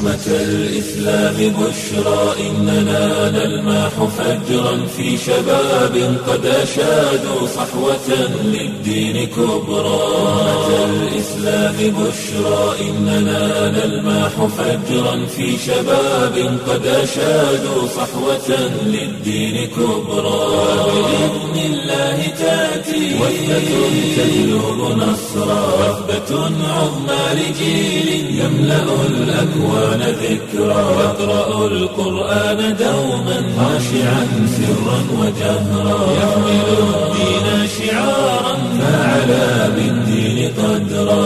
أمة الإسلام بشرى إننا نلمح فجرا في شباب قد أشادوا صحوة للدين كبرى أمة الإسلام بشرى إننا نلمح فجرا في شباب قد أشادوا صحوة للدين كبرى بإذن الله تأتي وثبة تجلب نصرا وثبة عظمى لجيل يملأ الأكوان ذكرا يقرأ القرآن دوما خاشعا سرا وجهرا يحمل الدين شعارا فعلى بالدين قدرا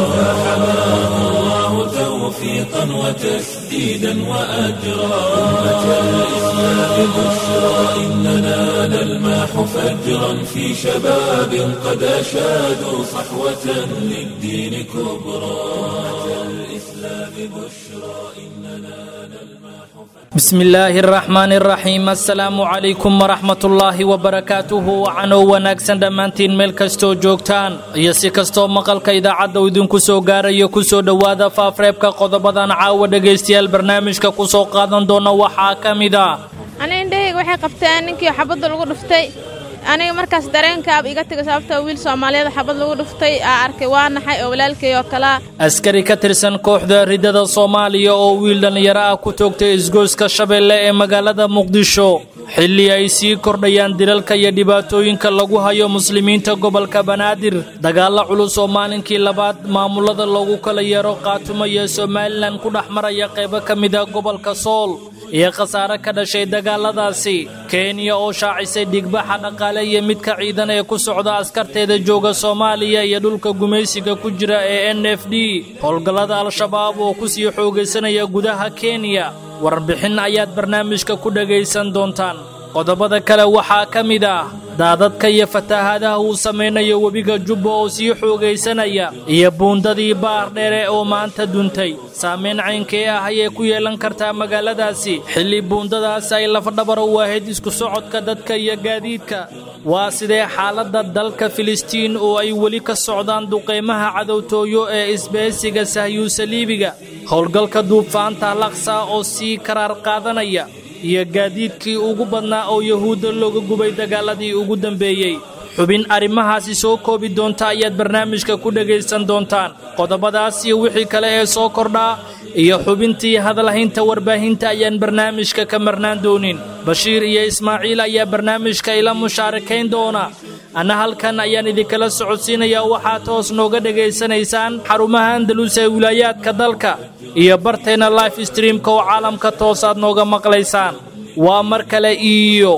فحماه الله توفيقا وتسديدا وأجرا أمة الإسلام بشرى إننا نلمح فجرا في شباب قد أشادوا صحوة للدين كبرى أمة الإسلام بشرى إننا نلمح بسم illaahi araxmaan araxiim assalaamu calaykum waraxmatullaahi wabarakaatuhu wacanoo wanaagsan dhammaantiin meel kastoo joogtaan iyo si kastoo maqalka idaacadda uu idinku soo gaarayo kusoo dhowaada faafreebka qodobadan caawa dhegaystayaal barnaamijka ku soo qaadan doona waxaa ka mid ah aniga indhahayga waxay qabteen ninkii xabadda lagu dhuftay aniga markaas dareenkaab iga tegay sababtoo wiil soomaaliyeed xabad lagu dhuftay aa arkay waa naxay oo walaalkay oo kalaa askari ka tirsan kooxda ridada soomaaliya oo wiil dhallinyaro ah ku toogtay isgoyska shabeelle ee magaalada muqdisho xilli ay sii kordhayaan dilalka iyo dhibaatooyinka lagu hayo muslimiinta gobolka banaadir dagaalla culus oo maalinkii labaad maamulada loogu kala yeero qaatumo iyo somalilan ku dhex maraya qaybo ka mid a gobolka sool iyo khasaare ka dhashay dagaaladaasi kenya oo shaacisay dhigbaxa dhaqaale iyo midka ciidan ee ku socda askarteeda jooga soomaaliya iyo dhulka gumaysiga ku jira ee n f d howlgallada al-shabaab oo ku sii xoogaysanaya gudaha kenya warbixin ayaad barnaamijka ku dhegaysan doontaan qodobada kale waxaa ka mid ah daadadka iyo fatahaadaha uu samaynayo webiga jubba oo sii xoogaysanaya iyo buundadii baar dheere oo maanta duntay saamayn caynkee ah ayay ku yeelan kartaa magaaladaasi xilli buundadaas ay lafdhabar u ahayd isku socodka dadka iyo gaadiidka waa sidee xaaladda dalka filistiin oo ay weli ka socdaan duqaymaha cadowtooyo ee isbahaysiga sahyuusaliibiga howlgalka duubfaanta laksa oo sii karaar qaadanaya iyo gaadiidkii ugu badnaa oo yahuudda looga gubay dagaaladii ugu dambeeyey xubin arrimahaasi soo koobi doonta ayaad barnaamijka ku dhegaysan doontaan qodobadaas iyo wixii kale ee soo kordhaa iyo xubintii hadalhaynta warbaahinta ayaan barnaamijka ka marnaan doonin bashiir iyo ismaaciil ayaa barnaamijka ila mushaarakayn doona anna halkan ayaan idinkala socodsiinayaa waxaad hoos nooga dhegaysanaysaan xarumaha andalus ee wilaayaadka dalka iyo barteenna life streamka oo caalamka toosaad nooga maqlaysaan waa mar kale iyo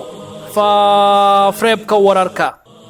faafreebka wararka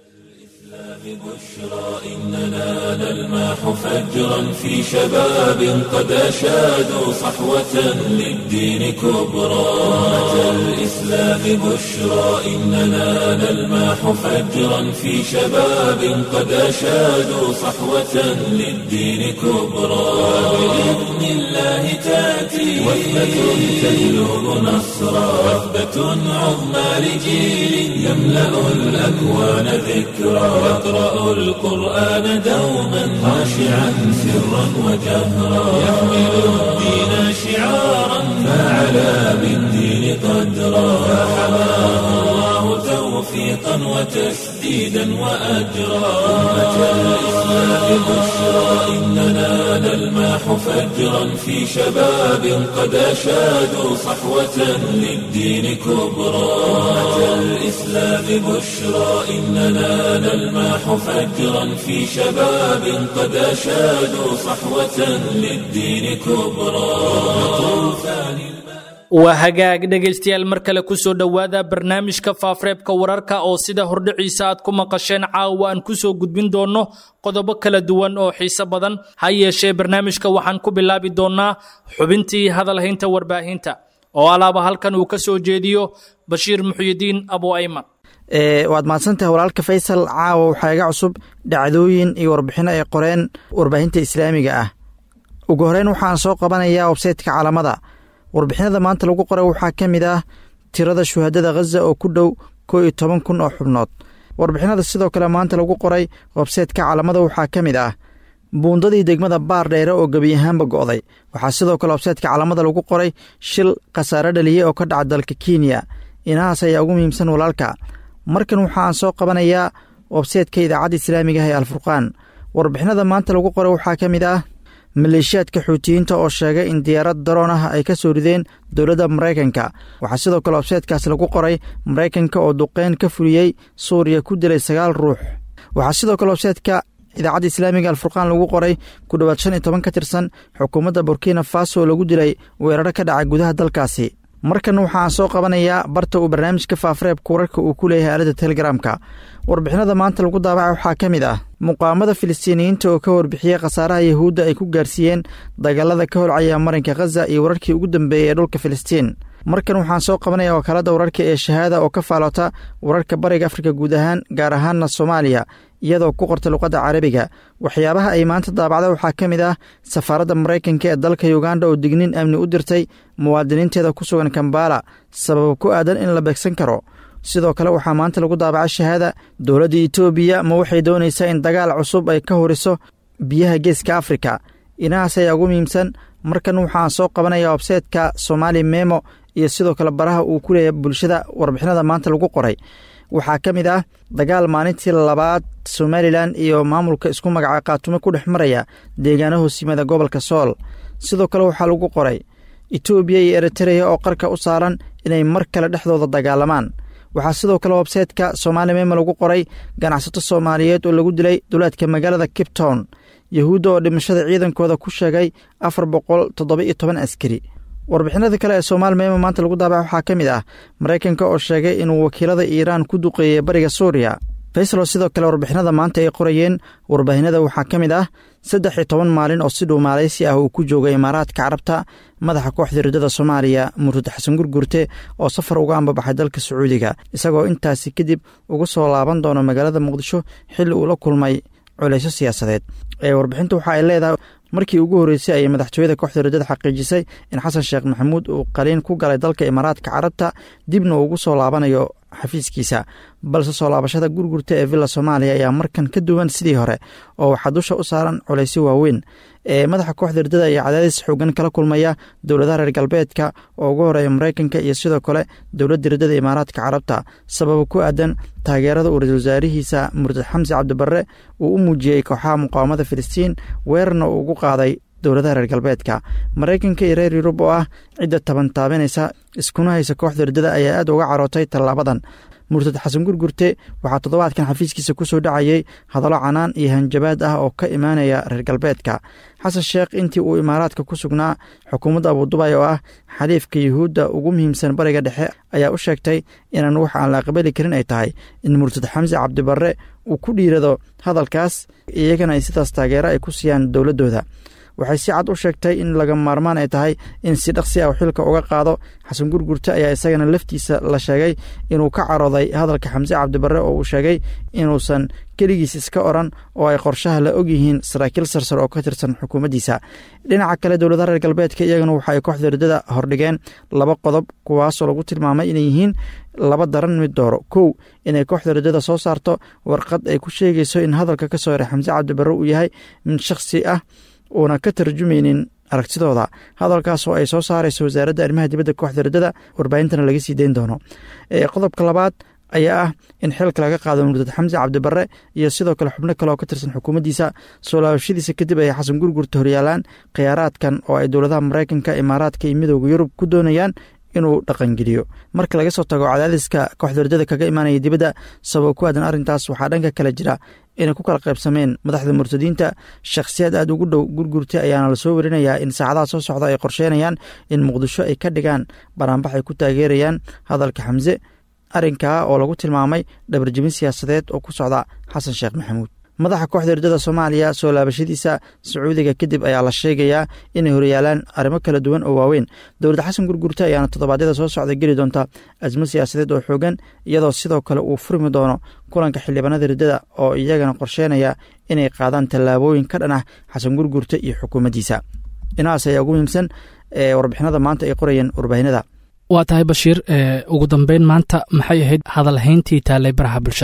بشرى إننا نلمح فجرا في شباب قد أشادوا صحوة للدين كبرى أمة الإسلام بشرى إننا نلمح فجرا في شباب قد أشادوا صحوة للدين كبرى بإذن الله تأتي وثبة تجلب نصرا وثبة عظمى لجيل يملأ الأكوان ذكرى يقرأ القرآن دوما خاشعا سرا وجهرا يحمل الدين شعارا فعلى بالدين قدرا فحماه الله توفيقا وتسديدا وأجرا أمة الإسلام بشرى إننا نلمح فجرا في شباب قد أشادوا صحوة للدين كبرى أمة الإسلام بشرى إننا نلمح فجرا في شباب قد أشادوا صحوة للدين كبرى طوفان waa hagaag dhegaystayaal mar kale ku soo dhowaada barnaamijka faafreebka wararka oo sida hordhiciisa aad ku maqasheen caawa aan ku soo gudbin doonno qodobo kala duwan oo xiise badan ha yeeshee barnaamijka waxaan ku bilaabi doonnaa xubintii hadalhaynta warbaahinta oo alaaba halkan uu ka soo jeediyo bashiir muxyidiin abu ayman waad mahadsantahay walaalka faysal caawa waxaa iga cusub dhacdooyin iyo warbixino ay qoreen warbaahinta islaamiga ah ugu horeyn waxaan soo qabanayaa websaytka caalamada warbixinada maanta lagu qoray waxaa ka mid ah tirada shuhadada khaza oo ku dhow koo iyo toban kun oo xubnood warbixinada sidoo kale maanta lagu qoray websaytka caalamada waxaa ka mid ah buundadii degmada baar dheere oo gebi ahaanba go'day waxaa sidoo kale websaytka calaamada lagu qoray shil khasaare dhaliyey oo ka dhaca dalka kenya inahaas ayaa ugu muhiimsan walaalka markan waxaan soo qabanayaa websaytka idaacadda islaamiga ah ee alfurqaan warbixinada maanta lagu qoray waxaa ka mid ah maleeshiyaadka xuutiyiinta oo sheegay in diyaarad daroon ah ay ka soo rideen dowladda maraykanka waxaa sidoo kale websaytkaas lagu qoray maraykanka oo duqeyn ka fuliyey suuriya ku dilay sagaal ruux waxaa sidoo kale websaytka idaacadda islaamiga alfurqaan lagu qoray ku dhowaad shan iyo toban ka tirsan xukuumadda burkina faso oo lagu dilay weeraro ka dhacay gudaha dalkaasi markan waxaan soo qabanayaa barta uu barnaamijka faafareebka wararka uu ku leeyahay aaladda telegramka warbixinada maanta lagu daabacay waxaa ka mid ah muqaamada filistiiniyiinta oo ka warbixiyey khasaaraha yahuudda ay ku gaarsiiyeen dagaalada ka holcaya marinka khaza iyo wararkii ugu dambeeyey ee dhulka filistiin markan waxaan soo qabanaya wakaalada wararka ee shahaada oo ka faalota wararka bariga afrika guud ahaan gaar ahaanna soomaaliya iyadoo ku qorta luqadda carabiga waxyaabaha ay maanta daabacda waxaa ka mid ah safaaradda maraykanka ee dalka yuganda oo digniin amni u dirtay muwaadiniinteeda ku sugan kambala sabab ku aadan in la beegsan karo sidoo kale waxaa maanta lagu daabacay shahaada dowladda etoobiya ma waxay doonaysaa in dagaal cusub ay ka horiso biyaha geeska afrika inahaas ayaa ugu muhiimsan markan waxaan soo qabanaya websaytka somaali memo iyo sidoo kale baraha uu ku leeyahay bulshada warbixinada maanta lagu qoray waxaa ka mid ah dagaal maalintii labaad somalilan iyo maamulka isku magaca kaatumo ku dhex maraya deegaano hoosyimaada gobolka sool sidoo kale waxaa lagu qoray etoobiya iyo eritereya oo qarka u saaran inay mar kale dhexdooda dagaalamaan waxaa sidoo kale websaytka somaali memo lagu qoray ganacsato soomaaliyeed oo lagu dilay duleedka magaalada cape town yahuudda oo dhimashada ciidankooda ku sheegay afar boqol toddoba iyo toban askari warbixinada kale ee soomaali memo maanta lagu daabaca waxaa ka mid ah maraykanka oo sheegay inuu wakiilada iiraan ku duqeeyey bariga suuriya faysalo sidoo kale warbixinada maanta ay qorayeen warbaahinada waxaa ka mid ah saddex iyo toban maalin oo si dhow maaleysi ah uu ku joogay imaaraadka carabta madaxa kooxda riddada soomaaliya murtad xasan gurgurte oo safar uga ambabaxay dalka sacuudiga isagoo intaasi kadib uga soo laaban doono magaalada muqdisho xilli uu la kulmay culeysyo siyaasadeed ee warbixinta waxa ay leedahay markii ugu horreysay ayay madaxtooyada kooxda riddada xaqiijisay in xasan sheekh maxamuud uu qaliin ku galay dalka imaaraadka carabta dibna uu ugu soo laabanayo xafiiskiisa balse soo laabashada gurgurta ee villa soomaaliya ayaa markan ka duwan sidii hore oo waxaa dusha u saaran culaysyo waaweyn ee madaxa kooxda riddada ayaa cadaadis xoogan kala kulmaya dowladaha reer galbeedka oo ugu horeeya maraykanka iyo sidoo kale dowladda riddada imaaraadka carabta sababa ku aadan taageerada uu ra-isul wasaarihiisa murtad xamsi cabdibarre uu u muujiyey kooxaha muqaawamada filistiin weerarna uu ugu qaaday dowladaha reer galbeedka maraykanka iyo reer yurub oo ah cidda taban taabinaysa iskuna haysa kooxda riddada ayaa aad uga carootay tallaabadan murtad xasan gurgurte waxaa toddobaadkan xafiiskiisa ku soo dhacayey hadallo canaan iyo hanjabaad ah oo ka imaanaya reer galbeedka xasan sheekh intii uu imaaraadka ku sugnaa xukuumadda abudubay oo ah xaliifka yuhuudda ugu muhiimsan bariga dhexe ayaa u sheegtay inaan wax aan la aqbali karin ay tahay in murtad xamsi cabdibarre uu ku dhiirado hadalkaas iyagana ay sidaas taageero ay ku siiyaan dowladdooda waxay si cad u sheegtay in laga maarmaan ay tahay in si dhaqsi ah xilka uga qaado xasan gurgurte ayaa isagana laftiisa la sheegay inuu ka carooday hadalka xamse cabdibarre oo uu sheegay inuusan keligiis iska oran oo ay qorshaha la ogyihiin saraakiil sarsar oo ka tirsan xukuumaddiisa dhinaca kale dowladaha reer galbeedka iyagana waxa ay kooxda riddada hordhigeen laba qodob kuwaasoo lagu tilmaamay inay yihiin laba daran mid dooro kow inay kooxda riddada soo saarto warqad ay ku sheegayso in hadalka ka soo haray xamse cabdibarre uu yahay mid shakhsi ah uuna ka tarjumaynin aragtidooda hadalkaas oo ay soo saarayso wasaaradda arrimaha dibadda kooxda riddada warbaahintana laga sii deyn doono qodobka labaad ayaa ah in xilka laga qaado murtad xamse cabdibarre iyo sidoo kale xubno kale oo ka tirsan xukuumaddiisa soo laabashadiisa kadib ay xasan gurgurta horyaalaan khiyaaraadkan oo ay dowladaha maraykanka imaaraadka iyo midooda yurub ku doonayaan inuu dhaqangeliyo marka laga soo tago cadaadiska kooxda riddada kaga imaanaya dibadda sabab ku aadan arrintaas waxaa dhanka kale jira inay ku kala qaybsameen madaxda murtadiinta shakhsiyaad aad ugu dhow gurgurta ayaana lasoo werinayaa in saacadaha soo socda ay qorsheynayaan in muqdisho ay ka dhigaan banaanbax ay ku taageerayaan hadalka xamse arrinkaa oo lagu tilmaamay dhabarjebin siyaasadeed oo ku socda xasan sheekh maxamuud madaxa kooxda riddada soomaaliya soo laabashadiisa sacuudiga kadib ayaa la sheegayaa inay horyaalaan arrimo kala duwan oo waaweyn dowladda xasan gurgurta ayaana toddobaadyada soo socda geli doonta asmo siyaasadeed oo xoogan iyadoo sidoo kale uu furmi doono kulanka xildhibaanada riddada oo iyagana qorsheynaya inay qaadaan tallaabooyin ka dhan ah xasan gurgurta iyo xukuumaddiisa dhinacaas ayaa ugu muhiimsan ee warbixinada maanta ay qorayeen warbaahinada waa tahay bashiir ugu dambeyn maanta maxay ahayd hadalhayntii taallay baraha bulshada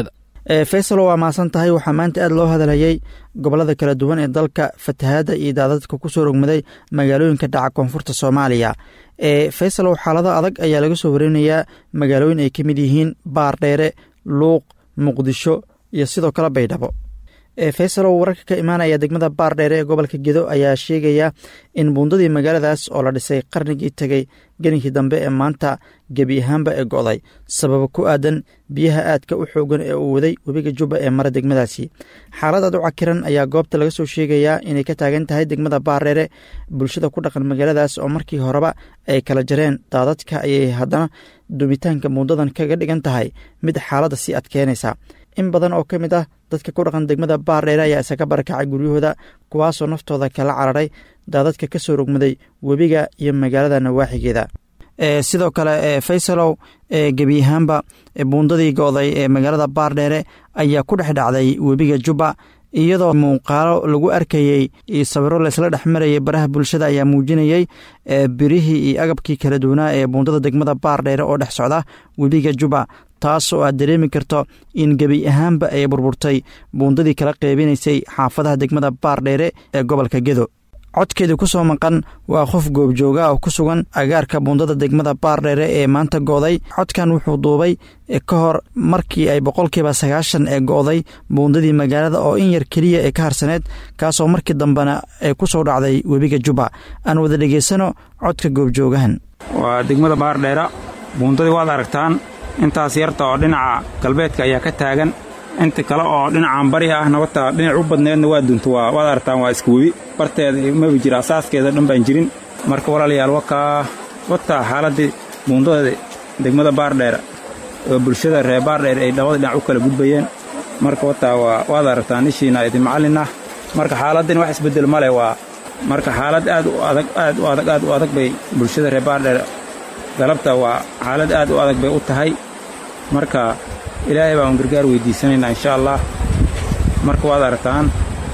faysalo waa mahadsan tahay waxaa maanta aada loo hadalhayey gobollada kala duwan ee dalka fatahaadda iyo daadadka kusoo rogmaday magaalooyinka dhaca koonfurta soomaaliya ee faysalow xaalado adag ayaa laga soo warinayaa magaalooyin ay ka mid yihiin baardheere luuq muqdisho iyo sidoo kale baydhabo faysalow wararka ka imaanaya degmada baardheere ee gobolka gedo ayaa sheegaya in buundadii magaaladaas oo la dhisay qarnigii tegey gelinkii dambe ee maanta gebi ahaanba ee go'day sababa ku aadan biyaha aadka u xoogan ee uu waday webiga jubba ee mara degmadaasi xaalad aad u cakiran ayaa goobta laga soo sheegayaa inay ka taagan tahay degmada baardheere bulshada ku dhaqan magaaladaas oo markii horeba ay kala jareen daadadka ayay haddana dumitaanka buundadan kaga dhigan tahay mid xaaladda sii adkeenaysa in badan oo ka mid ah dadka ku dhaqan degmada baardheere ayaa isaga barakacay guryahooda kuwaasoo naftooda kala cararay daadadka ka soo rogmaday webiga iyo magaalada nawaaxigeeda sidoo kale faysalow gebi ahaanba buundadii go'day ee magaalada baardheere ayaa ku dhex dhacday webiga jubba iyadoo muuqaalo lagu arkayey iyo sawiro laysla dhex marayay baraha bulshada ayaa muujinayey birihii iyo agabkii kala duwanaa ee buundada degmada baardheere oo dhex socda webiga jubba taas oo aad dareemi karto in gebi ahaanba ay burburtay buundadii kala qeybinaysay xaafadaha degmada baardheere ee gobolka gedo codkeedii ku soo maqan waa qof goobjooga oo ku sugan agaarka buundada degmada baardheere ee maanta go'day codkan wuxuu duubay ka hor markii ay boqolkiiba sagaashan ee go'day buundadii magaalada oo in yar keliya ee ka harsaneed kaasoo markii dambena ay ku soo dhacday webiga jubba aan wada dhegaysano codka goobjoogahan waa degmada baardheera buundadii waad aragtaan intaas yarta oo dhinaca galbeedka ayaa ka taagan inta kale oo dhinacan bari ah nabata dhinac u badneedna waa dunta waad aragtaan waa iska webi barteeda maba jira asaaskeeda dhan baan jirin marka walaalayaal wakaa wataa xaaladdii buundada degmada baardheera oo bulshada reer baardheer ay labada dhinac u kala gudbayeen marka wataa waad aragtaan ishiina idin macallin ah marka xaaladdin wax isbeddel ma leh waa marka xaalad aad u adag aad u adag aad u adag bay bulshada reer baardheer galabta waa xaalad aad u adag bay u tahay marka ilaahay baan gargaar weydiisanaynaa insha allah marka waad aragtaan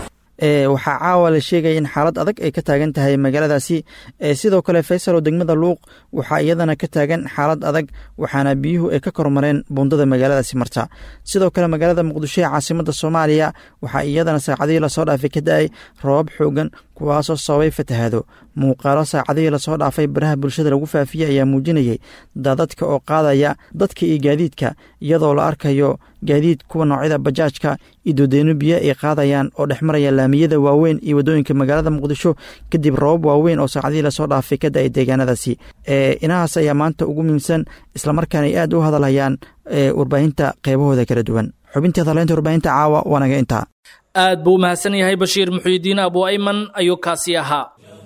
waxaa caawa la sheegaya in xaalad adag ay ka taagan tahay magaaladaasi sidoo kale faysal oo degmada luuq waxaa iyadana ka taagan xaalad adag waxaana biyuhu ay ka kormareen buundada magaaladaasi marta sidoo kale magaalada muqdisho ee caasimada soomaaliya waxaa iyadana saacadihii lasoo dhaafay ka da-ay roobab xoogan kuwaasoo sababay fatahaado muuqaalo saacadihii lasoo dhaafay baraha bulshada lagu faafiyey ayaa muujinayay daadadka oo qaadaya dadka iyo gaadiidka iyadoo la arkayo gaadiid kuwa noocyada bajaajka iyo doodeyno biyo ay qaadayaan oo dhex maraya laamiyada waaweyn iyo waddooyinka magaalada muqdisho kadib roobab waaweyn oo saacadihii lasoo dhaafay ka da-ay deegaanadaasi inahaas ayaa maanta ugu muhiimsan islamarkaana ay aad u hadalhayaan warbaahinta qeybahooda kala duwan xubintii hadaleynta warbaahinta caawa waanaga intaa aad buu u mahadsan yahay bashiir muxuudiin abu ayman ayuu kaasi ahaa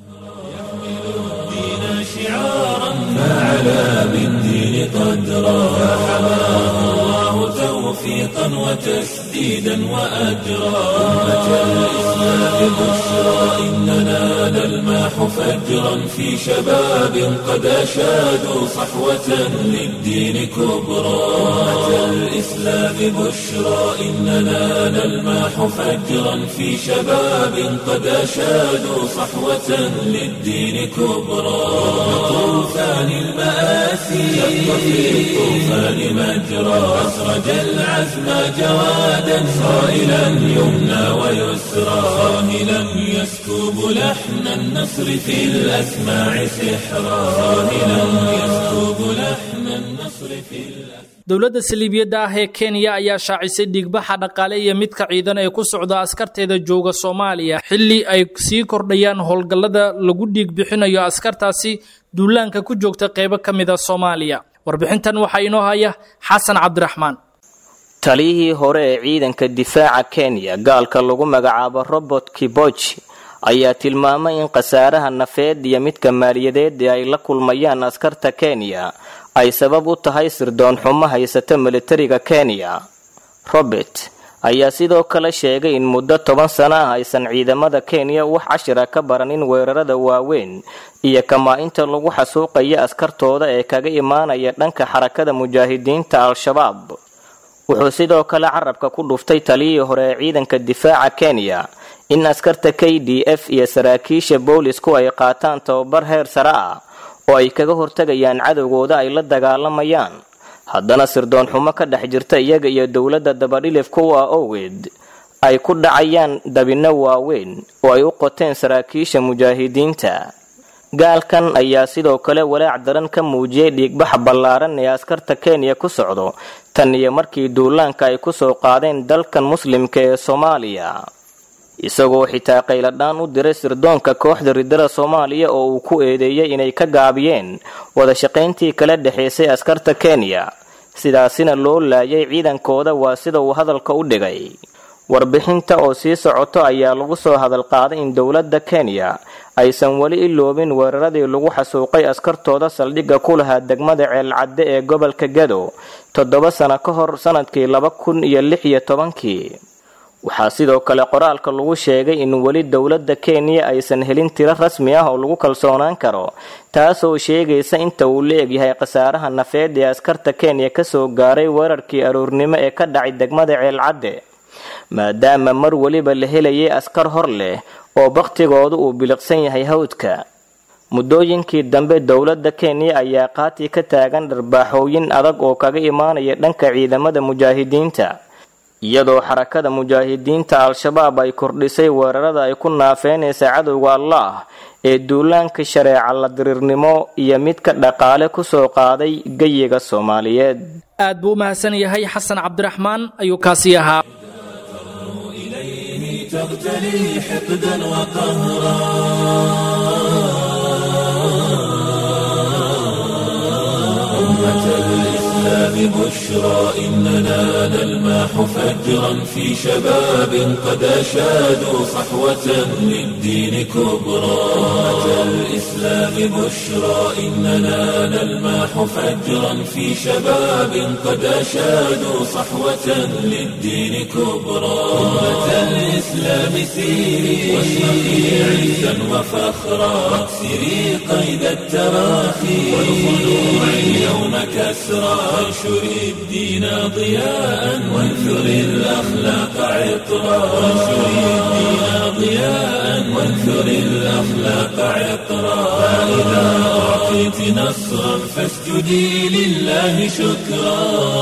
توفيقا وتسديدا وأجرا أمة الإسلام بشرى إننا نلماح فجرا في شباب قد أشادوا صحوة للدين كبرى أمة الإسلام بشرى إننا نلماح فجرا في شباب قد أشادوا صحوة للدين كبرى طوفان المآسي شق في الطوفان مجرى أسرج العزم جوادا صائلا يمنى ويسرى صاهلا يسكب لحن النصر في الأسماع سحرا صاهلا يسكب لحن النصر في الأسماع dowladda saliibiyadda ah ee kenya ayaa shaacisay dhiigbaxa dhaqaale iyo midka ciidan ee ku socda askarteeda jooga soomaaliya xilli ay sii kordhayaan howlgallada lagu dhiig bixinayo askartaasi duulaanka ku joogta qeybo ka mida soomaaliya warbixintan waxaa inoo haya xasan cabdiraxmaan taliyihii hore ee ciidanka difaaca kenya gaalka lagu magacaabo robert kiboji ayaa tilmaamay in khasaaraha nafeed iyo midka maaliyadeed ee ay la kulmayaan askarta kenya ay sabab u tahay sirdoon xumo haysata militariga kenya robert ayaa sidoo kale sheegay in muddo toban sano ah aysan ciidamada kenya wax cashira ka baranin weerarada waaweyn iyo kamaa-inta lagu xasuuqaya askartooda ee kaga imaanaya dhanka xarakada mujaahidiinta al-shabaab wuxuu sidoo kale carabka ku dhuftay taliyihii hore ee ciidanka difaaca kenya in askarta k d f iyo saraakiisha boolisku ay qaataan tababar heer sare ah oo ay kaga hortagayaan cadowgooda ay la dagaalamayaan haddana sirdoon xumo ka dhex jirta iyaga iyo dowladda dabadhilifka u ah owgeed ay ku dhacayaan dabinno waaweyn oo ay u qoteen saraakiisha mujaahidiinta gaalkan ayaa sidoo kale walaac daran ka muujiyey dhiigbaxa ballaaran ee askarta kenya ku socdo tan iyo markii duulaanka ay kusoo qaadeen dalkan muslimka ee soomaaliya isagoo xitaa qayladhaan u diray sirdoonka kooxda ridada soomaaliya oo uu ku eedeeyey inay ka gaabiyeen wadashaqayntii kala dhexaysay askarta kenya sidaasina loo laayay ciidankooda waa sida uu hadalka u dhigay warbixinta oo sii socoto ayaa lagu soo hadalqaaday in dowladda kenya aysan weli iloobin weeraradii lagu xasuuqay askartooda saldhigga ku lahaa degmada ceelcadde ee gobolka gado toddoba sano ka hor sanadkii laba kun iyo lix iyo tobankii waxaa sidoo kale qoraalka lagu sheegay in weli dowladda kenya aysan helin tiro rasmi ah oo lagu kalsoonaan karo taasoo sheegaysa inta uu la egyahay khasaaraha nafeed ee askarta kenya kasoo gaaray weerarkii aroornimo ee ka dhacay degmada ceelcadde maadaama mar weliba la helayay askar hor leh oo bakhtigoodu uu biliqsan yahay hawdka muddooyinkii dambe dowladda kenya ayaa qaati ka taagan dharbaaxooyin adag oo kaga imaanaya dhanka ciidamada mujaahidiinta iyadoo xarakada mujaahidiinta al-shabaab ay kordhisay weerarada ay ku naafeynaysa cadowga allah ee duulaanka shareeca la diriirnimo iyo midka dhaqaale kusoo qaaday geyiga soomaaliyeed aad buu u mahadsan yahay xasan cabdiraxmaan ayuu kaasii ahaa تغتلي حقدا وقهرا أمة الإسلام بشرى إننا نلماح فجرا في شباب قد أشادوا صحوة للدين كبرى أمة الإسلام بشرى إننا نلماح فجرا في شباب قد أشادوا صحوة للدين كبرى أمة الإسلام سيري واشرقي عزا وفخرا واكسري قيد التراخي والخلوع اليوم كسرى وانشري الدين ضياء وانثري الأخلاق عطرا وانشري الدين ضياء وانثري الأخلاق عطرا فإذا أعطيت نصرا فاسجدي لله شكرا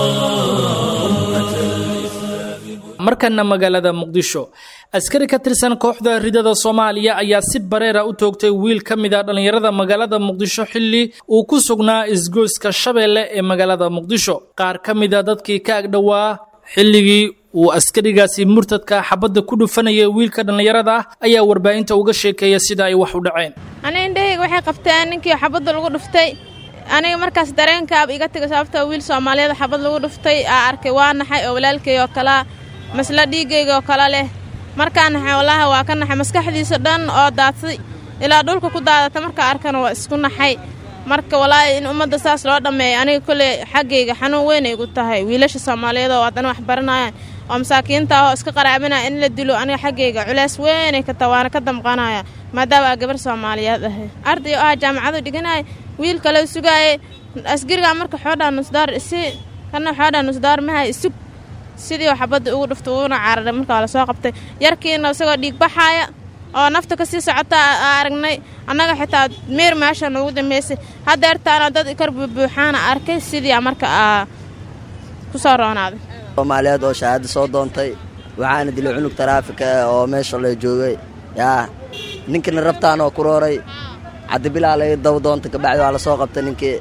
أمة الإسلام markana magaalada muqdisho askari ka tirsan kooxda ridada soomaaliya ayaa si bareera u toogtay wiil ka mid a dhallinyarada magaalada muqdisho xilli uu ku sugnaa isgoyska shabeelle ee magaalada muqdisho qaar ka mid a dadkii ka agdhowaa xilligii uu askarigaasi murtadka xabadda ku dhufanayay wiilka dhallinyarada ah ayaa warbaahinta uga sheekeeya sida ay wax u dhaceen aniga indhahayga waxay qabteen ninkii xabadda lagu dhuftay aniga markaas dareenkaaba iga tegay sababtoo wiil soomaaliyeed xabad lagu dhuftay aa arkay waa naxay oo walaalkay oo kalaa masla dhiigayga oo kale leh markaa naxay wallaahi waa ka naxay maskaxdiisa dhan oo daadsay ilaa dhulka ku daadata markaa arkana waa isku naxay marka wallaahi in ummadda saas loo dhammeeyo aniga kolley xaggayga xanuun weyn ay gu tahay wiilasha soomaaliyeed oo haddana wax baranayaan oo masaakiinta ah oo iska qaraabinaya in la dilo aniga xaggayga culeys weynay ka ta waana ka damqanaya maadaama aa gabar soomaaliyeed ahay arday oo ah jaamacadu dhiganaya wiil kale sugaaye asgarigaa marka xoodhaa nusdaar isi kana xoodhaa nusdaar mahay isug sidii oo xabadda ugu dhufta uuna cararay markaa la soo qabtay yarkiina isagoo dhiig baxaaya oo nafta kasii socota aa aragnay annaga xitaa meer meesha noogu dambeysay haddeertaana dad kar buubuuxaana arkay sidii marka aa ku soo roonaaday soomaaliyeed oo shahaado soo doontay waxaana dilay cunug taraafika oo meesha la joogay yaa ninkina rabtaan oo ku rooray cadibilaa laga daba doonta kabacdi waa la soo qabtay ninkii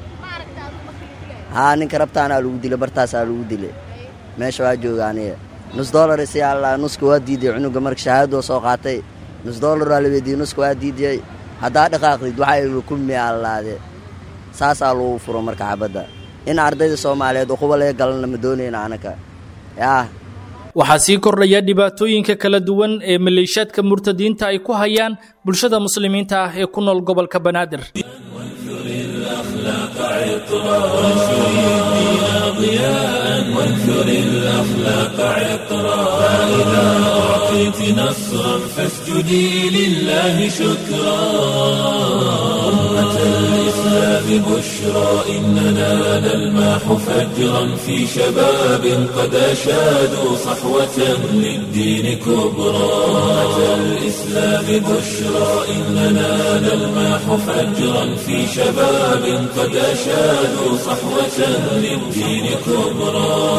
haa ninka rabtaanaa lagu dilay bartaasaa lagu dilay meesha waa jooga aniga nus dolar isyaalla nuska waa diidiyey cunuga marka shahaadoo soo qaatay nus dolaraa la weydiiyey nuska waa diidiyey haddaa dhaqaaqdid waxaa kulmi allaade saasaa lagu furo marka xabadda in ardayda soomaaliyeed uquba laga galana ma doonayna anaka yaa waxaa sii kordhaya dhibaatooyinka kala duwan ee maleeshiyaadka murtadiinta ay ku hayaan bulshada muslimiinta ah ee ku nool gobolka banaadir وانثر الأخلاق عطرا فإذا أعطيت نصرا فاسجدي لله شكرا أمة الإسلام بشرى إننا نلمح فجرا في شباب قد أشادوا صحوة للدين كبرى أمة الإسلام بشرى إننا نلمح فجرا في شباب قد أشادوا صحوة للدين كبرى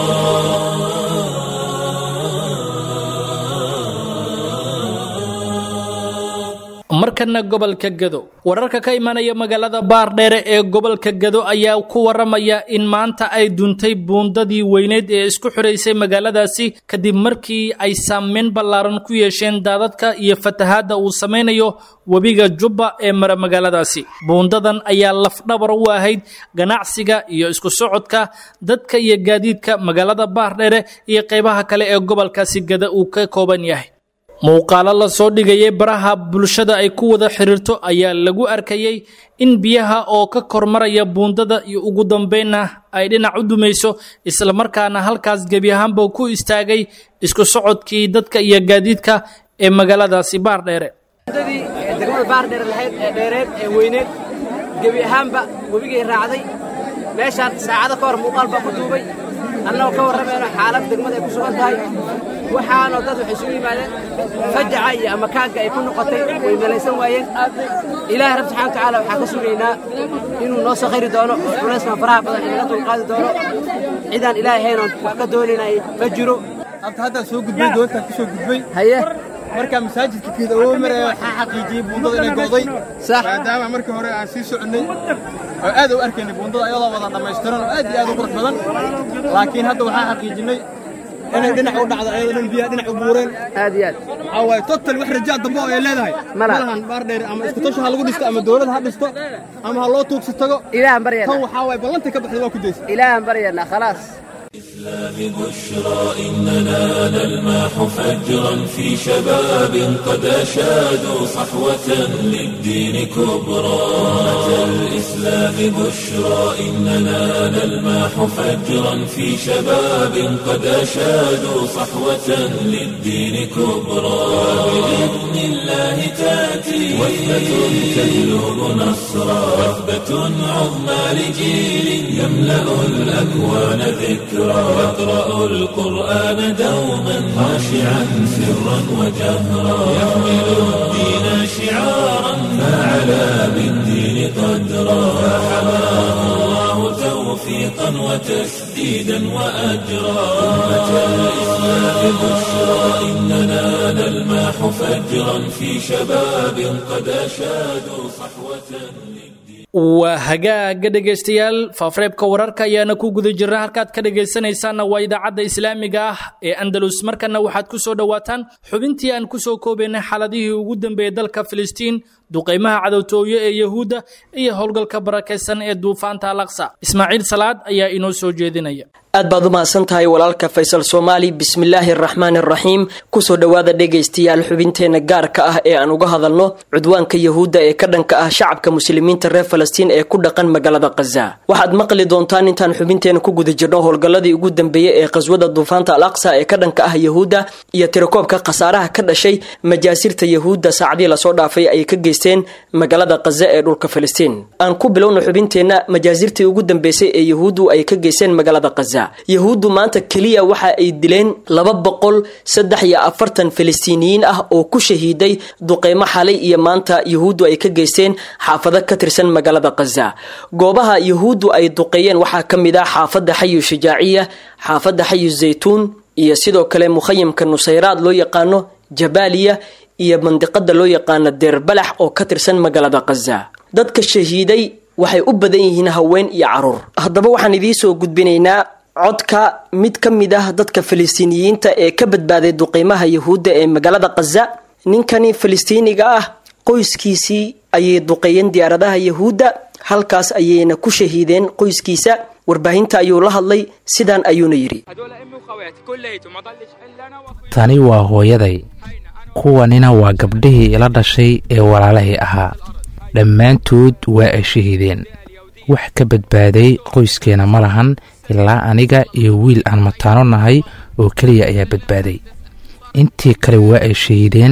markana gobolka gado wararka ka imanaya magaalada baardheere ee gobolka gado ayaa ku waramaya in maanta ay duntay buundadii weyneed ee isku xiraysay magaaladaasi kadib markii ay saameyn ballaaran ku yeesheen daadadka iyo fatahaadda uu samaynayo webiga jubba ee mara magaaladaasi buundadan ayaa lafdhabar u ahayd ganacsiga iyo isku socodka dadka iyo gaadiidka magaalada baardheere iyo qaybaha kale ee gobolkaasi gada uu ka kooban yahay muuqaalo la soo dhigayay baraha bulshada ay ku wada xiriirto ayaa lagu arkayey in biyaha oo ka kormaraya buundada iyo ugu dambeynna ay dhinac u dumayso islamarkaana halkaas gebi ahaanba ku istaagay isku socodkii dadka iyo gaadiidka ee magaaladaasi baardheere degmada baardheere lahayd ee dheereed ee weyneed gebi ahaanba webigay raacday meeshaan saacado ka hor muuqaal baa ku duubay annagoo ka warramayno xaalad degmada ay ku sugan tahay waxaanoo dad waxay isugu yimaadeen fajaca iyo amakaanka ay ku noqotay way malaysan waayeen ilaahay rabbi subxana watacaala waxaan ka sugaynaa inuu noo soo khayri doono culayskan faraha badan inaga dulqaadi doono cidaan ilaahay haynoon wax ka doonaynay ma jiro abta haddaan soo gudbay doontaan ku soo gudbay haye markaa masaajidka keeda oo maraya waxaa xaqiijiyey buundada inay go'day sax maadaama markii hore aan sii soconnay oo aad u arkaynay buundada ayadoo wada dhammaystiran oo aad iyo aad u qurux badan laakiin hadda waxaa xaqiijinay inay dhinac u dhacdo ayadoo dhan biyaha dhinac u buureen aad iyo aad waxaa waaye total wax rajaa dambe oo ay leedahay Ma laha. malahan baar dheer ama isku tasho ha lagu dhisto ama dowlad ha dhisto ama ha loo tuugsi tago ilaahan tan baryanaa waxaa waaye ballantay ka baxday waa ku daysa ilaahan baryanaa khalaas ببشرى إننا نلمح فجرا في شباب قد أشادوا صحوة للدين كبرى أمة الإسلام بشرى إننا نلمح فجرا في شباب قد أشادوا صحوة للدين كبرى بإذن الله تأتي وثبة تجلب نصرا وثبة عظمى لجيل يملأ الأكوان ذكرى يقرأ القرآن دوما خاشعا سرا وجهرا يحمل الدين شعارا فعلى بالدين قدرا فحماه الله توفيقا وتسديدا وأجرا أمة الإسلام بشرى إننا نلمح فجرا في شباب قد أشادوا صحوة للدين waa hagaaga dhegaystayaal faafareebka wararka ayaana ku guda jirna halkaad ka dhegaysanaysaanna waa idaacadda islaamiga ah ee andalus markana waxaad ku soo dhowaataan xubintii aan ku soo koobaynay xaaladihii ugu dambeeyey dalka filistiin duqaymaha cadowtooye ee yahuudda iyo howlgalka barakaysan ee duufaanta alaqsa ismaaciil salaad ayaa inoo soo jeedinaya aad baad u mahadsan tahay walaalka faysal soomaali bismillaahi araxmaan araxiim kusoo dhowaada dhegaystayaal xubinteenna gaarka ah ee aan uga hadalno cudwaanka yahuudda ee ka dhanka ah shacabka muslimiinta reer falastiin ee ku dhaqan magaalada khaza waxaad maqli doontaan intaan xubinteena ku guda jirno howlgalladii ugu dambeeyey ee qaswada duufaanta al aqsa ee ka dhanka ah yahuudda iyo tirakoobka khasaaraha ka dhashay majaasirta yahuudda saacadii lasoo dhaafay ay ka geysteen magaalada khaza ee dhulka falastiin aan ku bilowna xubinteenna majaasirtii ugu dambeysay ee yahuuddu ay ka geysteen magaalada khaza yahuuddu maanta keliya waxa ay dileen laba boqol saddex iyo afartan falastiiniyiin ah oo ku shahiiday duqeymo xalay iyo maanta yahuuddu ay ka geysteen xaafado ka tirsan magaalada khaza goobaha yahuuddu ay duqeeyeen waxaa ka mid ah xaafadda xayu shajaaciya xaafadda xayu zaytuun iyo sidoo kale mukhayamka nusayraad loo yaqaano jabaaliya iyo mandiqada loo yaqaano deerbalax oo ka tirsan magaalada khaza dadka shahiiday waxay u badan yihiin haween iyo caruur haddaba waxaan idiinsoo gudbinaynaa codka mid ka mid ah dadka falastiiniyiinta ee ka badbaaday duqeymaha yahuudda ee magaalada khaza ninkani falastiiniga ah qoyskiisii ayay duqeeyeen diyaaradaha yahuudda halkaas ayayna ku shahiideen qoyskiisa warbaahinta ayuu la hadlay sidaan ayuuna yidhi tani waa hooyaday kuwanina waa gabdhihii ila dhashay ee walaalahay ahaa dhammaantood waa ay shahiideen wax ka badbaaday qoyskeena ma lahan ilaa aniga iyo wiil aan mataano nahay oo keliya ayaa badbaaday intii kale waa ay shahiideen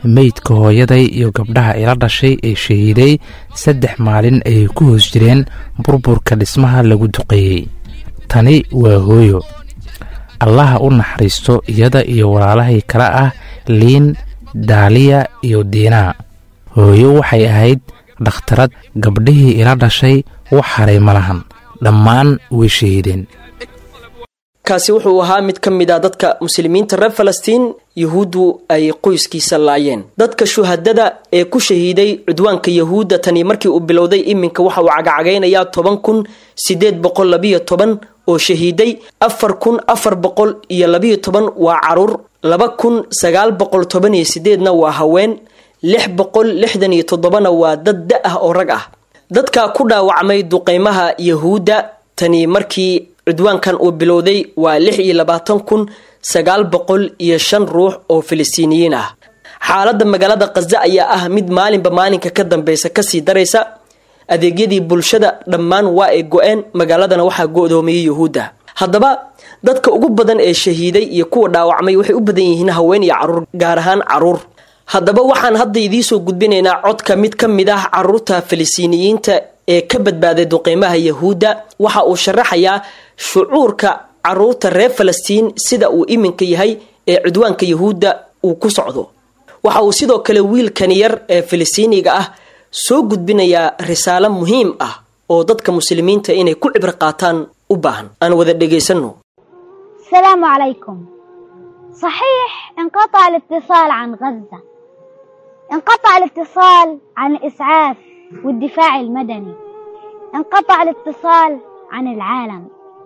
meydka hooyaday iyo gabdhaha ila dhashay ee shahiiday saddex maalin ayay ku hoos jireen burburka dhismaha lagu duqeeyey tani waa hooyo allaha u naxariisto iyada iyo walaalahay kale ah liin daaliya iyo diinaa hooyo waxay ahayd dhakhtarad gabdhihii ila dhashay wax haray ma lahan dhammaan way shahiideen kaasi wuxuu ahaa mid ka mid ah dadka muslimiinta reer falastiin yuhuuddu ay qoyskiisa laayeen dadka shuhadada ee ku shahiiday cudwaanka yahuudda tani markii uu bilowday iminka waxa uu cagacagaynayaa toban kun sideed boqol labiyo toban oo shahiiday afar kun afar boqol iyo labiyo toban waa caruur laba kun sagaal boqol toban iyo sideedna waa haween lix boqol lixdan iyo toddobana waa dad da ah oo rag ah dadka ku dhaawacmay duqeymaha yahuudda tani markii cudwaankan uu bilowday waa lix iyo labaatan kun sagaal boqol iyo shan ruux oo filistiiniyiin ah xaaladda magaalada khaza ayaa ah mid maalinba maalinka ka dambeysa kasii daraysa adeegyadii bulshada dhammaan waa ay go-een magaaladana waxaa go-doomiyey yuhuudda haddaba dadka ugu badan ee shahiiday iyo kuwa dhaawacmay waxay u badan yihiin haween iyo caruur gaar ahaan caruur haddaba waxaan hadda idiisoo gudbinaynaa codka mid ka mid ah caruurta filistiiniyiinta ee ka badbaaday duqeymaha yahuudda waxa uu sharaxayaa shucuurka caruurta reer falastiin sida uu iminka yahay ee cudwaanka yahuudda uu ku socdo waxa uu sidoo kale wiilkan yar ee filistiiniga ah soo gudbinayaa risaalo muhiim ah oo dadka muslimiinta inay ku cibro qaataan u baahan aan wada dhegaysanno السلام عليكم صحيح انقطع الاتصال عن غزة انقطع الاتصال عن الإسعاف والدفاع المدني انقطع الاتصال عن العالم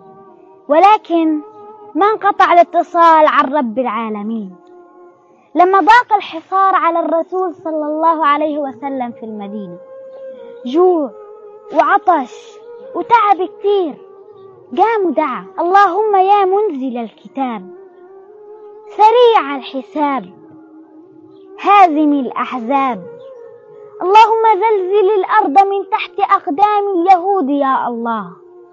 ولكن ما انقطع الاتصال عن رب العالمين لما ضاق الحصار على الرسول صلى الله عليه وسلم في المدينة جوع وعطش وتعب كتير قام ودعا اللهم يا منزل الكتاب سريع الحساب هازم الأحزاب اللهم زلزل الأرض من تحت أقدام اليهود يا الله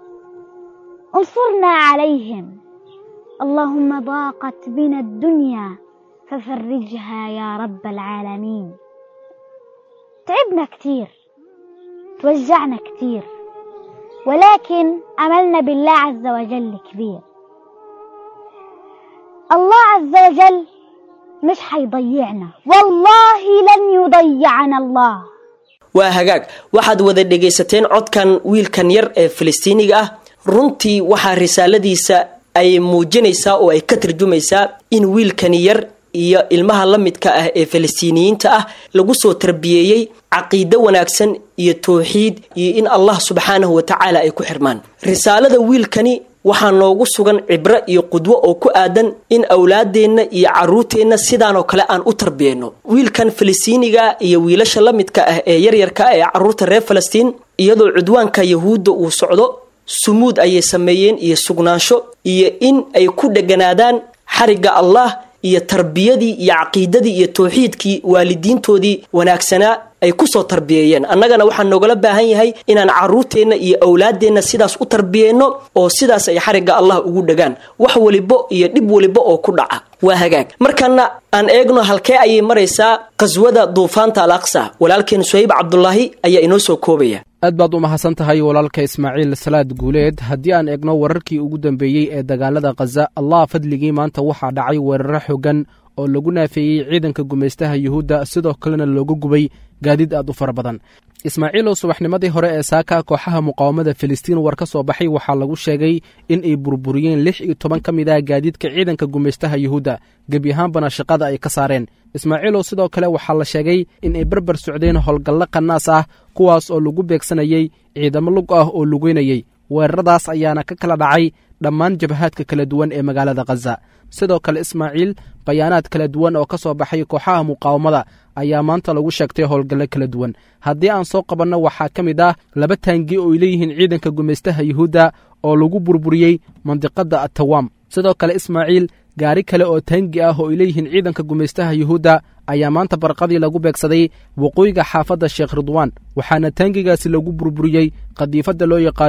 انصرنا عليهم اللهم ضاقت بنا الدنيا ففرجها يا رب العالمين تعبنا كتير توجعنا كتير ولكن أملنا بالله عز وجل كبير الله عز وجل مش حيضيعنا والله لن يضيعنا الله waa hagaag waxaad wada dhegaysateen codkan wiilkan yar ee filistiiniga ah runtii waxaa risaaladiisa ay muujinaysaa oo ay ka tarjumaysaa in wiilkani yar iyo ilmaha la midka ah ee filistiiniyiinta ah lagu soo tarbiyeeyey caqiido wanaagsan iyo towxiid iyo in allah subxaanahu watacaala ay ku xirmaan risaalada wiilkani waxaa noogu sugan cibro iyo qudwo oo ku aadan in awlaadeenna iyo caruurteenna sidaanoo kale aan u tarbiyeyno wiilkan filistiiniga iyo wiilasha la midka ah ee yaryarka ah ee caruurta reer falastiin iyadoo cudwaanka yahuudda uu socdo sumuud ayay sameeyeen iyo sugnaansho iyo in ay ku dheganaadaan xarigga allah iyo tarbiyadii iyo caqiidadii iyo towxiidkii waalidiintoodii wanaagsanaa ay kusoo tarbiyeeyeen annagana waxaa noogala baahan yahay inaan caruurteenna iyo awlaadeenna sidaas u tarbiyeyno oo sidaas ay xarigga allah ugu dhagaan wax walibo iyo dhib waliba oo ku dhaca waa hagaag markana aan eegno halkee ayay maraysaa qaswada duufaanta al aqsa walaalkeen suhayb cabdulaahi ayaa inoo soo koobaya aad baad u mahadsan tahay walaalka ismaaciil salaad guuleed haddii aan eegno wararkii ugu dambeeyey ee dagaalada khaza allah fadligii maanta waxaa dhacay weeraro xogan oo lagu naafeeyey ciidanka gumaystaha yuhuudda sidoo kalena looga gubay gaadiid aad u fara badan ismaaciilow subaxnimadii hore ee saaka kooxaha muqaawamada filistiin war ka soo baxay waxaa lagu sheegay in ay burburiyeen lix iyo toban ka mid ah gaadiidka ciidanka gumaystaha yuhuudda gebi ahaanbana shaqada ay ka saareen ismaaciilow sidoo kale waxaa la sheegay in ay barbar socdeen howlgallo qanaas ah kuwaas oo lagu beegsanayey ciidamo lug ah oo lugeynayey weeraradaas ayaana ka kala dhacay dhammaan jabhaadka kala duwan ee magaalada khaza sidoo kale ismaaciil bayaanaad kala duwan oo ka soo baxay kooxaha muqaawamada ayaa maanta lagu sheegtay howlgallo kala duwan haddii aan soo qabanno waxaa ka mid ah laba taangi oo ay leeyihiin ciidanka gumaystaha yuhuudda oo lagu burburiyey mandiqadda atawaam sidoo kale ismaaciil gaari kale oo taangi ah oo ay leeyihiin ciidanka gumaystaha yuhuudda ayaa maanta barqadii lagu beegsaday waqooyiga xaafadda sheekh ridwaan waxaana taangigaasi lagu burburiyey qadiifadda loo yaqaano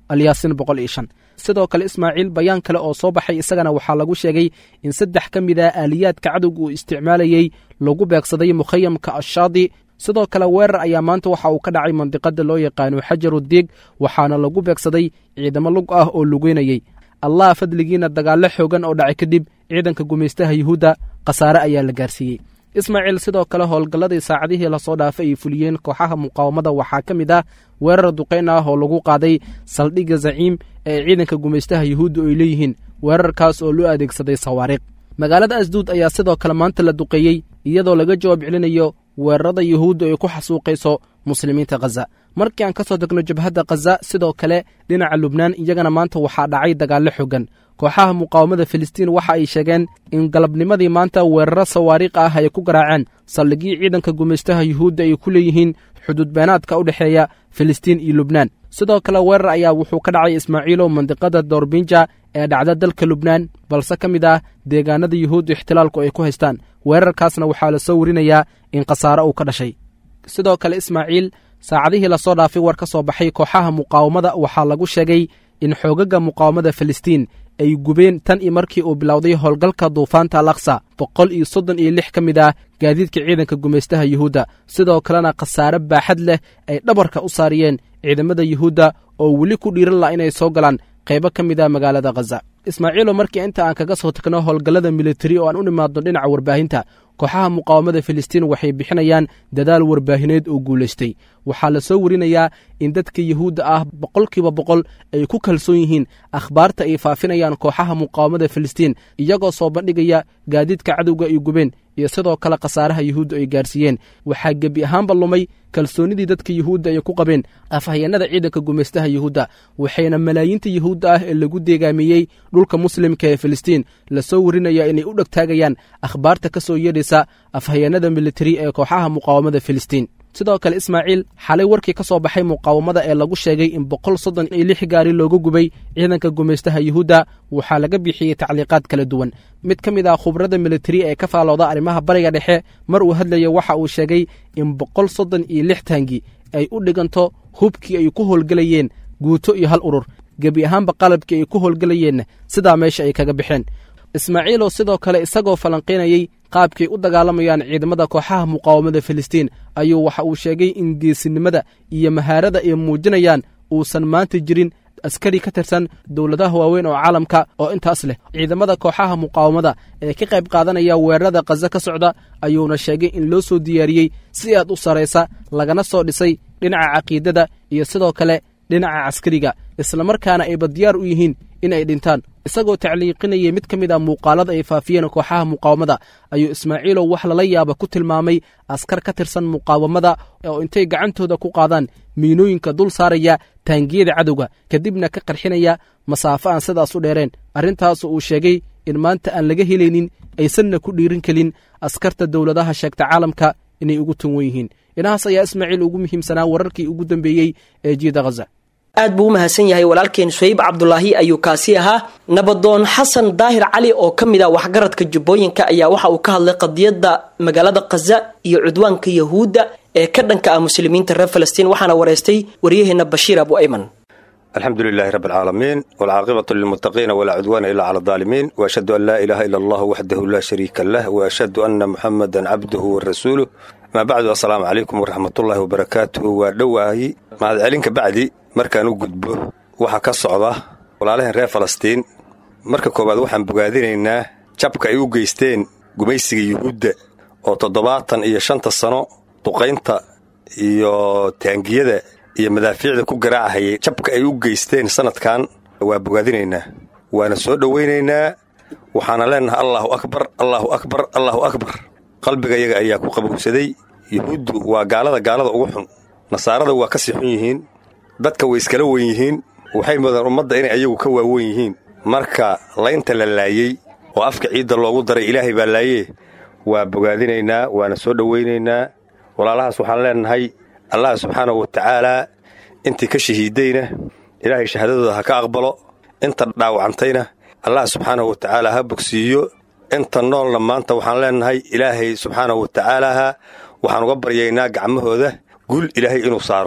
alyaasin boqol iyo shan sidoo kale ismaaciil bayaan kale oo soo baxay isagana waxaa lagu sheegay in saddex ka mid a aaliyaadka cadowga uu isticmaalayey lagu beegsaday mukhayamka ashaadi sidoo kale weerar ayaa maanta waxa uu ka dhacay mandiqada loo yaqaano xajaru diig waxaana lagu beegsaday ciidamo lug ah oo lugeynayey allah fadligiina dagaallo xoogan oo dhacay kadib ciidanka gumaystaha yuhuudda khasaare ayaa la gaarsiiyey ismaaciil sidoo kale howlgalladii saacadihii lasoo dhaafay ay fuliyeen kooxaha muqaawamada waxaa ka mid ah weerar duqayn ah oo lagu qaaday saldhigga zaciim ee ciidanka gumaystaha yuhuudda ay leeyihiin weerarkaas oo loo adeegsaday sawaariikh magaalada asduud ayaa sidoo kale maanta la duqeeyey iyadoo laga jawaab celinayo weerarada yuhuudda ay ku xasuuqayso muslimiinta khaza markii aan ka soo degno jabhadda khaza sidoo kale dhinaca lubnaan iyagana maanta waxaa dhacay dagaallo xogan kooxaha muqaawamada filistiin waxa ay sheegeen in galabnimadii maanta weeraro sawaariikh ah ay ku garaaceen saldhigii ciidanka gumaystaha yuhuudda ay ku leeyihiin xuduud beenaadka u dhexeeya filistiin iyo lubnaan sidoo kale weerar ayaa wuxuu ka dhacay ismaaciilow mandiqada doorbinja ee dhacda dalka lubnaan balse ka mid ah deegaanada yuhuudda ixtilaalku ay ku haystaan weerarkaasna waxaa la soo warinayaa in khasaare uu ka dhashay sidoo kale ismaaciil saacadihii lasoo dhaafay war ka soo baxay kooxaha muqaawamada waxaa lagu sheegay in xoogaga muqaawamada filistiin ay gubeen tan iyo markii uu bilowday howlgalka duufaanta alaksa boqol iyo soddon iyo lix ka mid ah gaadiidka ciidanka gumaystaha yuhuudda sidoo kalena khasaare baaxad leh ay dhabarka u saariyeen ciidamada yuhuudda oo weli ku dhiiran laha inay soo galaan qaybo ka mid ah magaalada khaza ismaaciilo markii inta aan kaga soo tagno howlgallada militari oo aan u nimaadno dhinaca warbaahinta kooxaha muqaawamada filistiin waxay bixinayaan dadaal warbaahineed oo guulaystay waxaa la soo warinayaa in dadka yuhuudda ah boqolkiiba boqol ay ku kalsoon yihiin akhbaarta ay faafinayaan kooxaha muqaawamada filistiin iyagoo soo bandhigaya gaadiidka cadowga ay gubeen iyo sidoo kale khasaaraha yuhuudda ay gaarsiiyeen waxaa gebi ahaanba lumay kalsoonnidii dadka yuhuudda ay ku qabeen afhayeennada ciidanka gumaystaha yuhuudda waxayna malaayiinta yuhuudda ah ee lagu deegaamiyey dhulka muslimka ee filistiin lasoo warinaya inay u dhegtaagayaan akhbaarta ka soo yeedhaysa afhayeennada militari ee kooxaha muqaawamada filistiin sidoo kale ismaaciil xalay warkii ka soo baxay muqaawamada ee lagu sheegay in boqol soddon iyo lix gaari looga gubay ciidanka gumaystaha yuhuudda waxaa laga bixiyey tacliiqaad kala duwan mid ka mid ah khubrada militari ee ka faalooda arrimaha bariga dhexe mar uu hadlaya waxa uu sheegay in boqol soddon iyo lix taangi ay u dhiganto hubkii ay ku howlgelayeen guuto iyo hal urur gebi ahaanba qalabkii ay ku howlgelayeenna sidaa meesha ay kaga baxeen ismaaciilow sidoo kale isagoo falanqaynayey qaabkay u dagaalamayaan ciidamada kooxaha muqaawamada filistiin ayuu waxa uu sheegay in geesinimada iyo mahaarada ay muujinayaan uusan maanta jirin askari ka tirsan dowladaha waaweyn oo caalamka oo intaas leh ciidamada kooxaha muqaawamada ee ka qayb qaadanaya weerarada khaza ka socda ayuuna sheegay in loo soo diyaariyey si aad u saraysa lagana soo dhisay dhinaca caqiidada iyo sidoo kale dhinaca caskariga islamarkaana ayba diyaar u yihiin in ay dhintaan isagoo tacliiqinayay mid ka mid a muuqaalada ay faafiyeen kooxaha muqaawamada ayuu ismaaciilow wax lala yaaba ku tilmaamay askar ka tirsan muqaawamada oo intay gacantooda ku qaadaan miinooyinka dul saaraya taangiyada cadowga kadibna ka qarxinaya masaafo aan sidaas u dheereen arrintaas uu sheegay in maanta aan laga helaynin aysanna ku dhiirin kelin askarta dowladaha sheegta caalamka inay ugu tunwan yihiin inahaas ayaa ismaaciil ugu muhiimsanaa wararkii ugu dambeeyey ee jiida khaza aad buu u mahadsan yahay walaalkeen suhayb cabdulaahi ayuu kaasi ahaa nabadoon xasan daahir cali oo ka mid ah waxgaradka jubbooyinka ayaa waxa uu ka hadlay qadiyadda magaalada khaza iyo cudwaanka yahuudda ee ka dhanka ah muslimiinta reer falastiin waxaana wareystay waryaheena bashiir abu ayman alxamdu lilaahi rabi alcaalamiin walcaaqibatu lilmuttaqiina walaa cudwaana ilaa cala aldaalimiin waashhadu an laa ilaaha ila allah waxdahu laa shariika lah waashhadu anna muxamadan cabduhu wa rasuuluh maa bacdu assalaamu calaykum waraxmatullaahi wabarakaatuhu waa dhowaahi mahadcelinka bacdi markaan u gudbo waxaa ka socda walaalaheen reer falastiin marka koowaad waxaan bogaadinaynaa jabka ay u geysteen gumaysiga yuhuudda oo toddobaatan iyo shanta sano duqaynta iyo taangiyada iyo madaafiicda ku garaacahayay jabka ay u geysteen sannadkan waa bogaadinaynaa waana soo dhowaynaynaa waxaana leenahay allaahu akbar allaahu akbar allaahu akbar qalbiga yaga ayaa ku qabowsaday yuhuuddu waa gaalada gaalada ugu xun nasaarada waa ka sii xun yihiin dadka way iskala wen yihiin waxay mudaan ummadda inay ayagu ka waawen yihiin marka laynta la laayey oo afka ciidda loogu daray ilaahay baa laayee waa bogaadinaynaa waana soo dhowaynaynaa walaalahaas waxaan leenahay allah subxaanahu wa tacaalaa intii ka shahiiddayna ilaahay shahaadadooda ha ka aqbalo inta dhaawacantayna allah subxaanahu wa tacaalaa ha bogsiiyo inta noolna maanta waxaan leenahay ilaahay subxaanahu wa tacaalaha waxaan uga baryaynaa gacmahooda gul ilaahay inuu saaro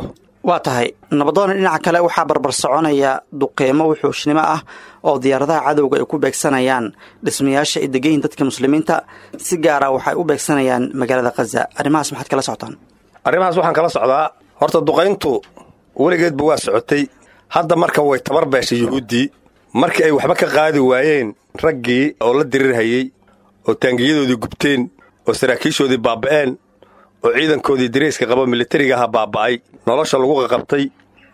waa tahay nabadoona dhinaca kale waxaa barbar soconaya duqeymo wuxuushnimo ah oo diyaaradaha cadowga ay ku beegsanayaan dhismayaasha ay degan yihin dadka muslimiinta si gaara waxay u beegsanayaan magaalada khaza arrimahaas maxaad kala socotaan arrimahaas waxaan kala socdaa horta duqayntu weligeedba waa socotay hadda marka way tabar beeshay yuhuuddii markii ay waxba ka qaadi waayeen raggii oo la dirirhayey oo taangiyadoodii gubteen oo saraakiishoodii baaba'een oo ciidankoodii dareyska qabo militariga aha baaba'ay nolosha lagu qaqabtay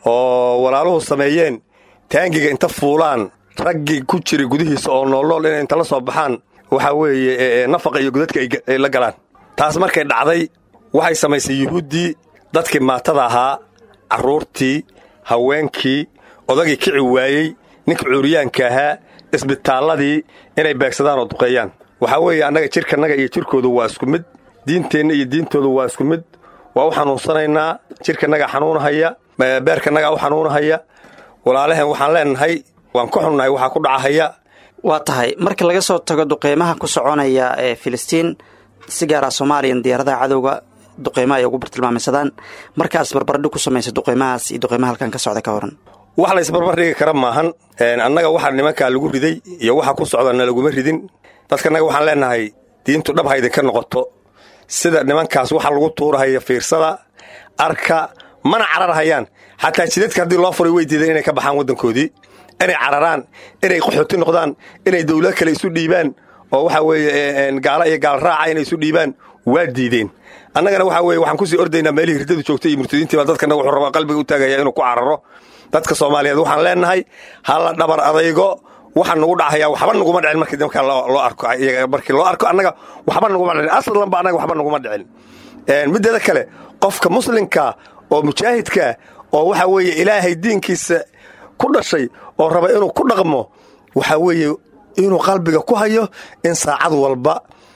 oo walaaluhu sameeyeen taangiga inta fuulaan raggii ku jiray gudihiisa oo noolnool inay inta la soo baxaan waxaa weeye nafaqa iyo godadka ay la galaan taas markay dhacday waxay samaysay yuhuuddii dadkii maatada ahaa carruurtii haweenkii odagii kici waayey ninka cuuriyaanka ahaa isbitaalladii inay beegsadaan oo duqeeyaan waxaa weeye annaga jirkannaga iyo jirkoodu waa isku mid diinteenna iyo diintoodu waa isku mid waa u xanuunsanaynaa jirkannagaa xanuunahaya beerkannagaa u xanuunahaya walaalaheen waxaan leenahay waan ka xunnahay waxaa ku dhacahaya waa tahay marka laga soo tago duqeymaha ku soconaya ee filistiin si gaara soomaaliyan diyaaradaha cadowga duqeymaha ay ugu bartilmaamaysadaan markaas barbardhig ku samaysa duqeymahaas iyo duqeymaha halkan ka socda ka waran wax la isbarbar dhigi kara maahan annaga waxaa nimankaa lagu riday iyo waxa ku socdana laguma ridin dadkanaga waxaan leenahay diintu dhab haydinka noqoto sida nimankaas waxa lagu tuurahaya fiirsada arka mana cararhayaan xataa jidadka haddii loo furay way diideen inay ka baxaan waddankoodii inay cararaan inay qaxooti noqdaan inay dawlad kale isu dhiibaan oo waxa weeye gaala iyo gaal raaca inay isu dhiibaan waa diideen annagana waxa weye waxaan kusii ordaynaa meelihii riddadu joogtay iyo murtadiintiiba dadkana wuxuu rabaa qalbiga u taagaya inuu ku cararo dadka soomaaliyeed waxaan leenahay hala dhabar adaygo waxaa nugu dhacaya waxba naguma dhicin markii markaa loo arko markii loo arko annaga waxba naguma dhicin aslanba annaga waxba naguma dhicin mideeda kale qofka muslimka oo mujaahidka oo waxa weeye ilaahay diinkiisa ku dhashay oo raba inuu ku dhaqmo waxa weeye inuu qalbiga ku hayo in saacad walba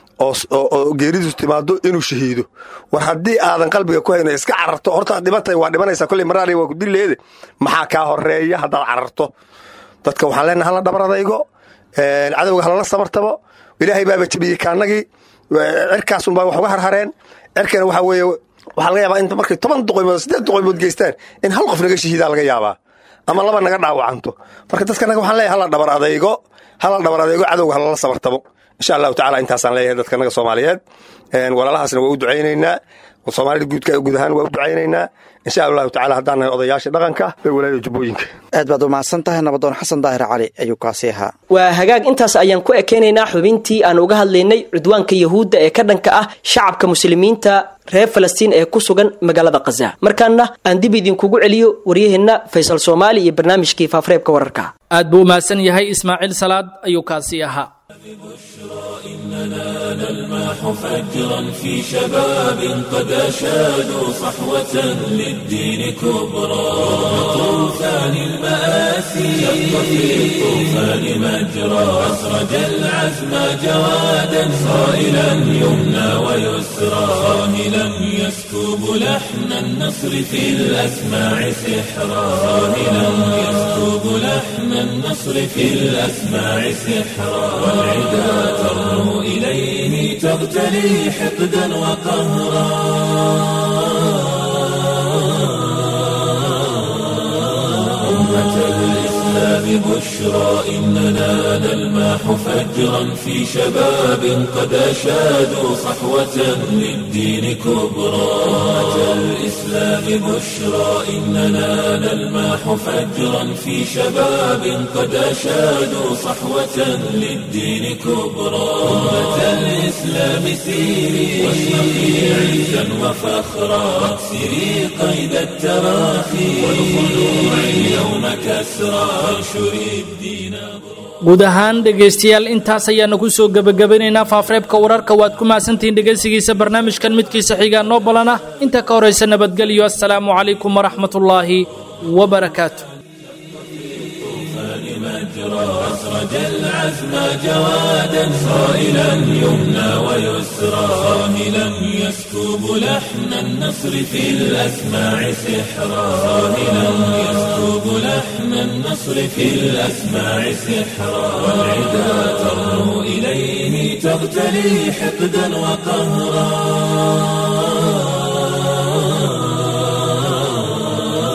oo geeridiisu timaado inuu shahiido war haddii aadan qalbiga ku hayno iska cararto hortaad dhibantay waa dhimanaysaa kolley maraali waa kudilleede maxaa kaa horeeya haddaad cararto dadka waxaan leenahay hala dhabar adaygo cadowga halala sabartabo ilaahay baaba jebiyey kaanagii cirkaasunbaa wax uga harhareen cirkana waxaa weeye waxaa laga yaabaa inta markay toban duqaymood siddeed duqaymood geystaan in hal qof naga shahiidaa laga yaabaa ama laba naga dhaawacanto marka dadkanaga waxaan leeyahay hala dhabar adaygo hala dhabar adaygo cadowga halala sabartabo insha allahu tacala intaasaan leeyahay dadkanaga soomaaliyeed walaalahaasna waa u ducaynaynaa soomaalida guudka guud ahaan waa u ducaynaynaa insha allahu tacala haddaan nahay odayaasha dhaqanka ee walaayada jubbooyinka aad baad umahadsan tahay nabadoon xasan daahir cali ayuu kaasi ahaa waa hagaag intaas ayaan ku ekeynaynaa xubintii aan uga hadlaynay cudwaanka yahuudda ee ka dhanka ah shacabka muslimiinta reer falastiin ee ku sugan magaalada khaza markaana aan dib idinkugu celiyo waryaheenna faysal soomaali iyo barnaamijkii faafareebka wararka aad buu umahadsan yahay ismaaciil salaad ayuu kaasi ahaa إننا نلمح فجرا في شباب قد أشادوا صحوة للدين كبرى طوفان المآسي شق في الطوفان مجرى أسرج العزم جوادا صائلا يمنى ويسرى صاهلا يسكب لحن النصر في الأسماع سحرا صاهلا يسكب لحن النصر في الأسماع سحرا والعدا ترنو إليه تغتلي حقدا وقهرا أمة الإسلام بشرى إننا نلمح فجرا في شباب قد أشادوا صحوة للدين كبرى أمة الإسلام بشرى إننا نلمح فجرا في شباب قد أشادوا صحوة للدين كبرى أمة الإسلام سيري واشرقي عزا وفخرا واكسري قيد التراخي والخلوع اليوم كسرى وانشري الدين guud ahaan dhegaystayaal intaas ayaanu ku soo gebagabanaynaa faafreebka wararka waad ku mahadsantihiin dhegaysigiisa barnaamijkan midkiisa xigaa noo balana inta ka horaysa nabadgelyo assalaamu calaykum waraxmatullaahi wabarakaatu أسرج العزم جوادا صائلا يمنى ويسرى صاهلا يسكب لحن النصر في الأسماع سحرا صاهلا يسكب لحن النصر في الأسماع سحرا والعدا ترنو إليه تغتلي حقدا وقهرا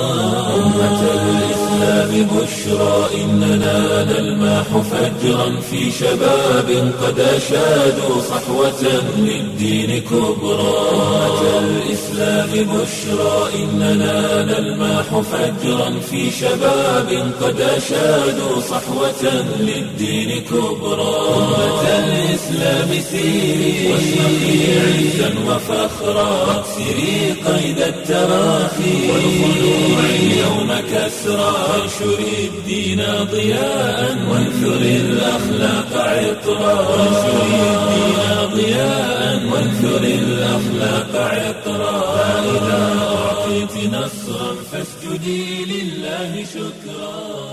الإسلام بشرى إننا نلمح فجرا في شباب قد أشادوا صحوة للدين كبرى أمة الإسلام بشرى إننا نلمح فجرا في شباب قد أشادوا صحوة للدين كبرى أمة الإسلام سيري واشرقي عزا وفخرا واكسري قيد التراخي والخلوع اليوم كسرى وانشري الدين ضياء وانثري الأخلاق عطرا وانشري الدين ضياء وانثري الأخلاق عطرا فإذا أعطيت نصرا فاسجدي لله شكرا